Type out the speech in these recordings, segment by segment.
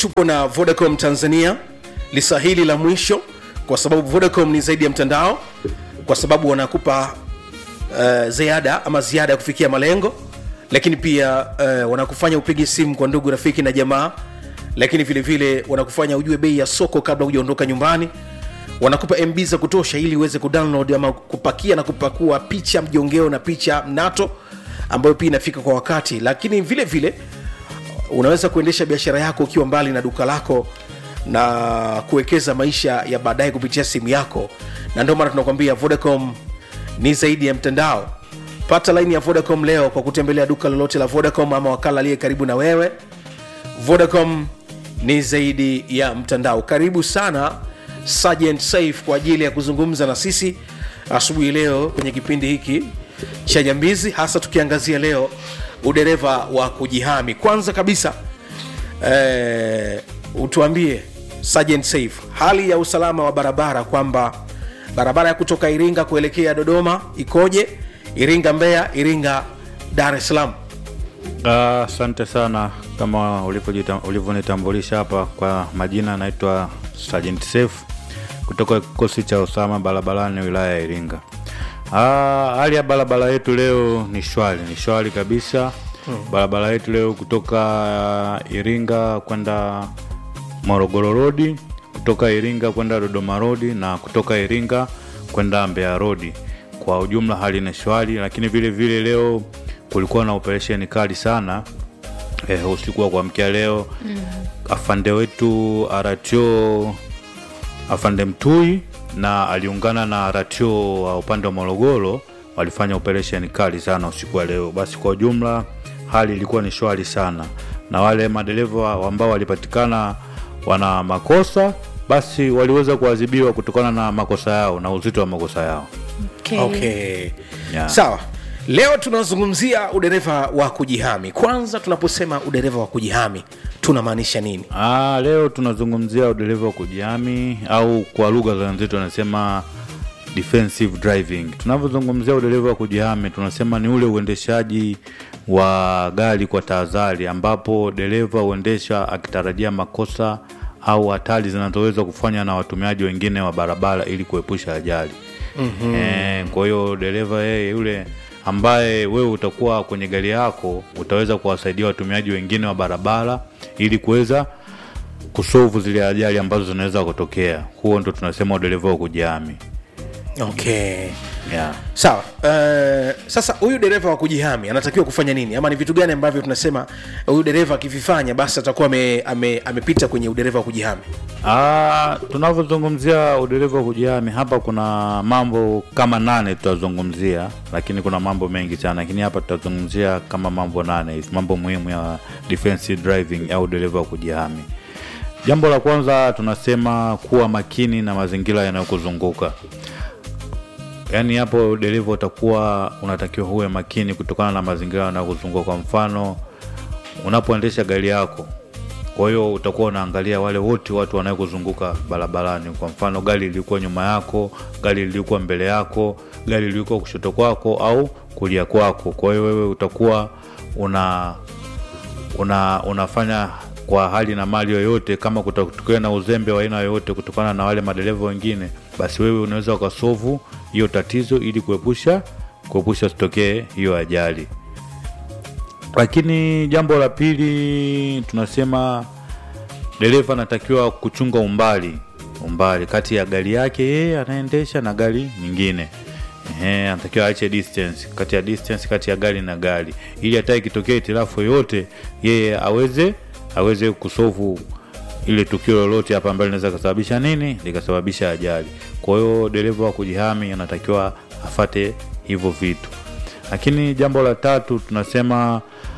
tupo na vodacom tanzania lisa hili la mwisho kwa sababu vodacom ni zaidi ya mtandao kwa sababu wanakupa uh, ziada ama ziada ya kufikia malengo lakini pia uh, wanakufanya upige simu kwa ndugu rafiki na jamaa lakini vile vile wanakufanya ujue bei ya soko kabla hujaondoka nyumbani wanakupa mb za kutosha ili uweze kudownload ama kupakia na kupakua picha mjongeo na picha mnato ambayo pia inafika kwa wakati lakini vile vile unaweza kuendesha biashara yako ukiwa mbali na duka lako na kuwekeza maisha ya baadaye kupitia simu yako na ndio maana tunakwambia vodacom ni zaidi ya mtandao pata laini ya vodacom leo kwa kutembelea duka lolote la vodacom ama wakala aliye karibu na wewe vodacom ni zaidi ya mtandao karibu sana Sergeant safe kwa ajili ya kuzungumza na sisi asubuhi leo kwenye kipindi hiki cha nyambizi hasa tukiangazia leo udereva wa kujihami kwanza kabisa eh, utuambie Sergeant safe hali ya usalama wa barabara kwamba barabara ya kutoka iringa kuelekea dodoma ikoje iringa mbeya iringa dar es salaam Ah, Asante sana kama ulivyojita- ulivyonitambulisha hapa kwa majina, naitwa Sergeant Safe kutoka kikosi cha usalama barabarani wilaya ya Iringa. Ah, hali ya barabara yetu leo ni shwari, ni shwari kabisa. Barabara yetu leo kutoka Iringa kwenda Morogoro Road, kutoka Iringa kwenda Dodoma Road na kutoka Iringa kwenda Mbeya Road. Kwa ujumla hali ni shwari, lakini vile vile leo kulikuwa na operesheni kali sana eh, usiku wa kuamkia leo mm. afande wetu RTO afande Mtui na aliungana na RTO wa upande wa Morogoro walifanya operesheni kali sana usiku wa leo. Basi kwa ujumla hali ilikuwa ni shwari sana, na wale madereva ambao walipatikana wana makosa basi waliweza kuadhibiwa kutokana na makosa yao na uzito wa makosa yao. Okay. okay. Yeah. sawa leo tunazungumzia udereva wa kujihami kwanza tunaposema udereva wa kujihami tunamaanisha nini Ah, leo tunazungumzia udereva wa kujihami au kwa lugha za wenzetu wanasema defensive driving. Tunavyozungumzia udereva wa kujihami, tunasema ni ule uendeshaji wa gari kwa tahadhari, ambapo dereva huendesha akitarajia makosa au hatari zinazoweza kufanywa na watumiaji wengine wa barabara ili kuepusha ajali. mm-hmm. E, kwa hiyo dereva yeye yule ambaye wewe utakuwa kwenye gari yako utaweza kuwasaidia watumiaji wengine wa barabara ili kuweza kusolve zile ajali ambazo zinaweza kutokea. Huo ndo tunasema udereva wa kujihami. okay Yeah. sawa uh, sasa huyu dereva wa kujihami anatakiwa kufanya nini ama ni vitu gani ambavyo tunasema huyu dereva akivifanya basi atakuwa ame, ame, amepita kwenye udereva wa kujihami Ah, tunavyozungumzia udereva wa kujihami hapa kuna mambo kama nane tutazungumzia, lakini kuna mambo mengi sana, lakini hapa tutazungumzia kama mambo nane hivi, mambo muhimu ya defensive driving au dereva wa kujihami. Jambo la kwanza tunasema kuwa makini na mazingira yanayokuzunguka. Yaani hapo dereva utakuwa unatakiwa huwe makini kutokana na mazingira yanayokuzunguka. Kwa mfano, unapoendesha gari yako kwa hiyo utakuwa unaangalia wale wote watu wanayokuzunguka barabarani. Kwa mfano, gari lilikuwa nyuma yako, gari lilikuwa mbele yako, gari lilikuwa kushoto kwako au kulia kwako. Kwa hiyo wewe utakuwa una, una unafanya kwa hali na mali yoyote, kama kutatokea na uzembe wa aina yoyote kutokana na wale madereva wengine, basi wewe unaweza ukasovu hiyo tatizo ili kuepusha kuepusha sitokee hiyo ajali lakini jambo la pili tunasema dereva anatakiwa kuchunga umbali umbali kati ya gari yake yeye anaendesha na gari nyingine Ehe, anatakiwa aache distance kati ya distance kati ya gari na gari ili hata ikitokea itilafu yoyote yeye aweze aweze kusovu ile tukio lolote hapa ambalo linaweza kusababisha nini likasababisha ajali kwa hiyo dereva wa kujihami anatakiwa afate hivyo vitu lakini jambo la tatu tunasema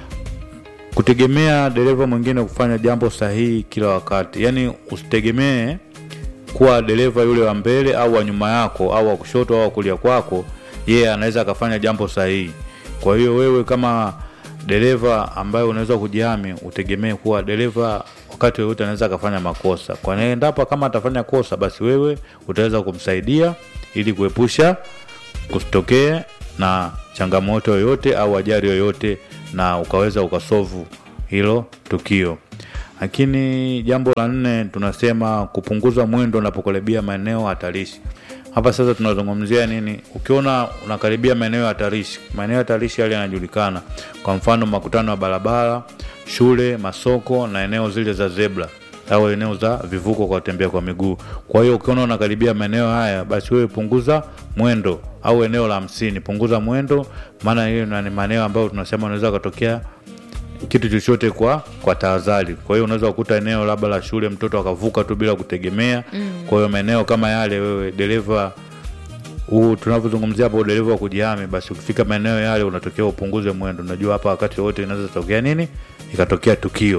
kutegemea dereva mwingine kufanya jambo sahihi kila wakati yaani usitegemee kuwa dereva yule wa mbele au wa nyuma yako au wa kushoto au wa kulia kwako yeye anaweza akafanya jambo sahihi kwa hiyo wewe kama dereva ambaye unaweza kujihami utegemee kuwa dereva wakati wowote anaweza akafanya makosa kwa hiyo endapo kama atafanya kosa basi wewe utaweza kumsaidia ili kuepusha kusitokee na changamoto yoyote au ajali yoyote na ukaweza ukasovu hilo tukio lakini jambo la nne tunasema kupunguza mwendo unapokaribia maeneo hatarishi hapa sasa tunazungumzia nini ukiona unakaribia maeneo hatarishi maeneo hatarishi yale yanajulikana kwa mfano makutano ya barabara shule masoko na eneo zile za zebra au eneo za vivuko kwa watembea kwa miguu kwa hiyo ukiona unakaribia maeneo haya basi wewe punguza mwendo au eneo la hamsini punguza mwendo maana hiyo ni maeneo ambayo tunasema unaweza ukatokea kitu chochote kwa kwa tahadhari kwa hiyo unaweza kukuta eneo labda la shule mtoto akavuka tu bila kutegemea mm. kwa hiyo maeneo kama yale wewe dereva huu tunavyozungumzia hapo udereva wa kujihami basi ukifika maeneo yale unatokea upunguze mwendo unajua hapa wakati wote inaweza tokea nini ikatokea tukio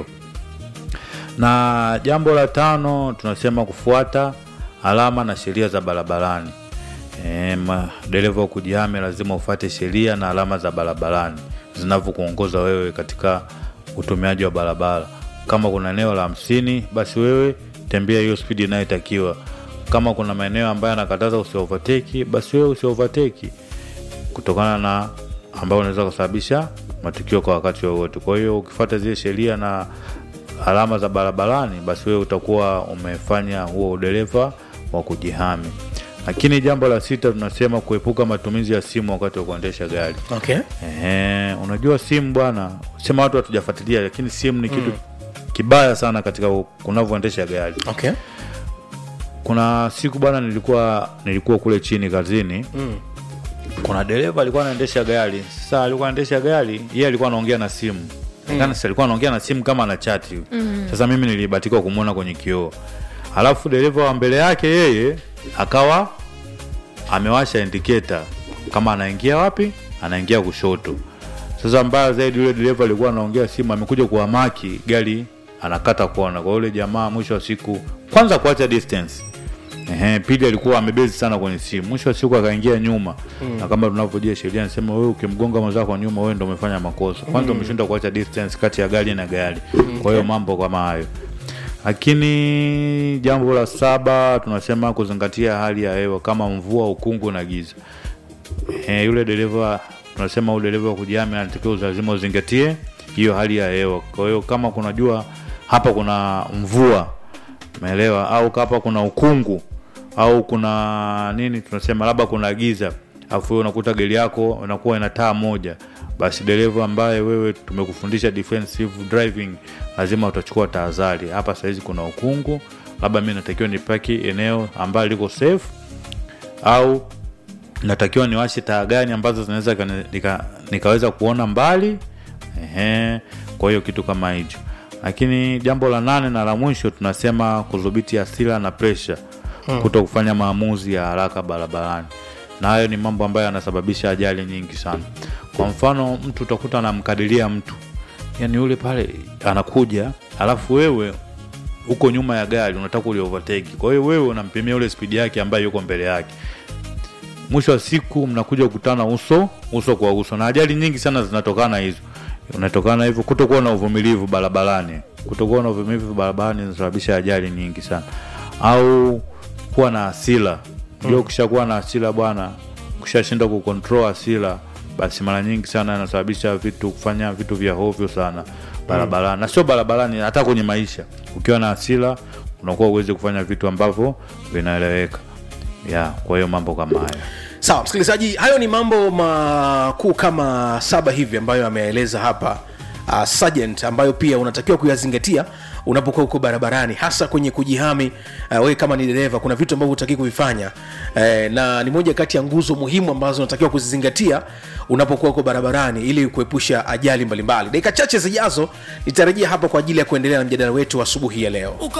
na jambo la tano tunasema kufuata alama na sheria za barabarani e, dereva wa kujihami lazima ufuate sheria na alama za barabarani zinavyokuongoza wewe katika utumiaji wa barabara kama kuna eneo la hamsini basi wewe tembea hiyo spidi inayotakiwa kama kuna maeneo ambayo anakataza usiovateki basi wewe usiovateki kutokana na ambayo unaweza kusababisha matukio kwa wakati wowote kwa hiyo ukifuata zile sheria na alama za barabarani basi wewe utakuwa umefanya huo udereva wa kujihami lakini jambo la sita tunasema kuepuka matumizi ya simu wakati wa kuendesha gari okay. Ehe, unajua simu bwana sema watu hatujafuatilia lakini simu ni kitu mm. kibaya sana katika u- unavyoendesha gari Okay. kuna siku bwana nilikuwa nilikuwa kule chini kazini mm. kuna dereva alikuwa anaendesha gari sasa alikuwa anaendesha gari yeye alikuwa anaongea na simu mm. alikuwa anaongea na simu kama ana chati mm. sasa mimi nilibatika kumwona kwenye kioo alafu dereva wa mbele yake yeye akawa amewasha indicator kama anaingia wapi anaingia kushoto sasa mbaya zaidi yule dereva alikuwa anaongea simu amekuja kuhamaki gari anakata kona kwa yule jamaa mwisho wa siku kwanza kuacha distance Ehe, pili alikuwa amebezi sana kwenye simu mwisho wa siku akaingia nyuma mm. na kama tunavyojua sheria nasema wewe ukimgonga mwenzako nyuma wewe ndo umefanya makosa kwanza mm. umeshindwa kuacha distance kati ya gari na gari mm. kwa hiyo mambo kama hayo lakini jambo la saba tunasema kuzingatia hali ya hewa kama mvua ukungu na giza e, yule dereva tunasema huyu dereva wa kujihami anatakiwa lazima uzingatie hiyo hali ya hewa kwa hiyo kama kunajua hapa kuna mvua umeelewa au hapa kuna ukungu au kuna nini tunasema labda kuna giza afu wewe unakuta gari yako inakuwa ina taa moja basi dereva ambaye wewe tumekufundisha defensive driving lazima utachukua tahadhari hapa sahizi kuna ukungu labda mi natakiwa nipaki eneo ambayo liko safe au natakiwa niwashe taa gani ambazo zinaweza kani- nika, nikaweza kuona mbali Ehe, kwa hiyo kitu kama hicho lakini jambo la nane na la mwisho tunasema kudhibiti hasira na presha hmm. kuto kufanya maamuzi ya haraka barabarani na hayo ni mambo ambayo yanasababisha ajali nyingi sana kwa mfano mtu utakuta anamkadiria mtu yani yule pale anakuja alafu wewe uko nyuma ya gari unataka uli overtake kwa hiyo wewe unampimia ule spidi yake ambayo yuko mbele yake mwisho wa siku mnakuja kukutana uso uso kwa uso na ajali nyingi sana zinatokana hizo unatokana hivyo kutokuwa na uvumilivu barabarani kutokuwa na uvumilivu barabarani inasababisha ajali nyingi sana au kuwa na hasira ndio ukishakuwa na hasira bwana ukishashindwa kucontrol hasira basi mara nyingi sana inasababisha vitu kufanya vitu vya hovyo sana barabarani na sio barabarani hata kwenye maisha ukiwa na hasira unakuwa uwezi kufanya vitu ambavyo vinaeleweka ya kwa hiyo mambo kama haya sawa msikilizaji hayo ni mambo makuu kama saba hivi ambayo ameeleza hapa uh, sergeant ambayo pia unatakiwa kuyazingatia unapokuwa huko barabarani hasa kwenye kujihami uh, wewe kama ni dereva kuna vitu ambavyo utaki kuvifanya uh, na ni moja kati ya nguzo muhimu ambazo unatakiwa kuzizingatia unapokuwa huko barabarani ili kuepusha ajali mbalimbali dakika chache zijazo nitarejea hapa kwa ajili ya kuendelea na mjadala wetu asubuhi ya leo